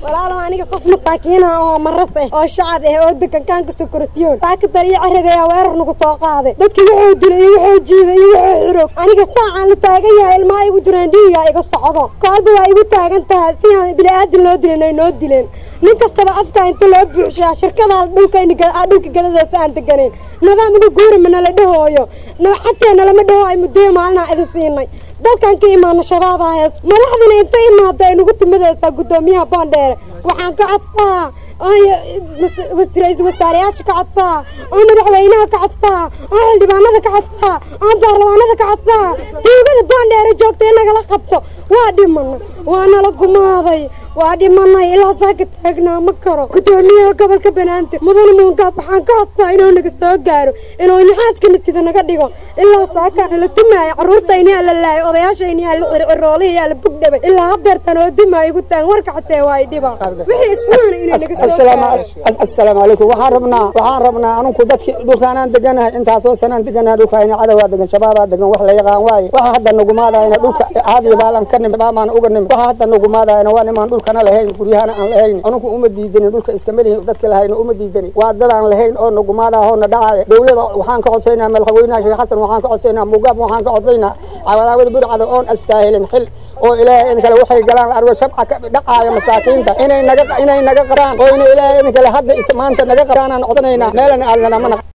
walaalow aniga qof masaakiina oo maras ah oo shacab ah oo degankaanka sokorosiyoon baakadar iyo carabeeya weerar nagu soo qaaday dadkii wuxuu dilay iyo wuxuu jiiday iyo wuxuu xirog aniga saacaan la taagan yahay ilmaha igu jireen dhiiga iga socdo koolba waa igu taagan tahay si aan bini-aadin loo dilin ay noo dileen nin kastaba afka inta loo buuxshaa shirkadaa dhulka dhulka gadadoosa aan deganayn nidaam igu guurima nala dhahooyo xatee nalama dhahooyo muddoyo maalinaa idin siinay dalkan ka imaano shabaabaa hees madaxdina inta imaada ay nagu timadaysaa guddoomiyaha boondheere waxaan ka codsaa ra-iisul wasaareyaasha ka codsaa oo madaxweynaha ka codsaa oo xildhibaanada ka codsaa oo baarlamaanada ka codsaa tuugada boondheere joogta in nagala qabto waa dhimana waa nala gumaaday waa dhimanay ilaa saaka taagnaa ma karo guddoomiyaha gobolka banaante mudane muungaab waxaan ka codsaa inuu naga soo gaaro inuu naxaaskana sida naga dhigo ilaa saakaana la tumaayo carruurtayniyaa la laayo odayaashayniyaa la ciroolihiyaa la bugdhabay ilaa hadeertan oo dimaa igu taagan warka xatee waa idhiba wixii islaana inay naga soo gaaro assalaamu calaykum waxaan rabnaa waxaan rabnaa anunku dadki dhulkaanaan deganahay intaasoo sanaan deganahay dhulkaayna cadawaa degan shabaabaa degan wax la yaqaan waaye waxa hadda nagumaadayna dhulka caadi baalan ka nim shabaabaan uga nim waxa hadda nagumaadayna waa nimaan dhulkana lahayn guryahana aan lahayn anunku uma diidanin dhulka iskama lihin dadka lahayna uma diidanin waa dadaan lahayn oo nagumaadaahoo na dhacaya dowlada waxaan ka codsaynaa madaxweynaha sheekh xasan waxaan ka codsaynaa mugaab waxaan ka codsaynaa cawadaawada burcada oon astaahilin xil oo ilaahay idin kale waxay galaan la argo shabca ka dhacaaya masaakiinta inay naga inay naga qaraan oo inay ilaahay idin kale hadda maanta naga qaraanaan codsanaynaa meelana aalnana mana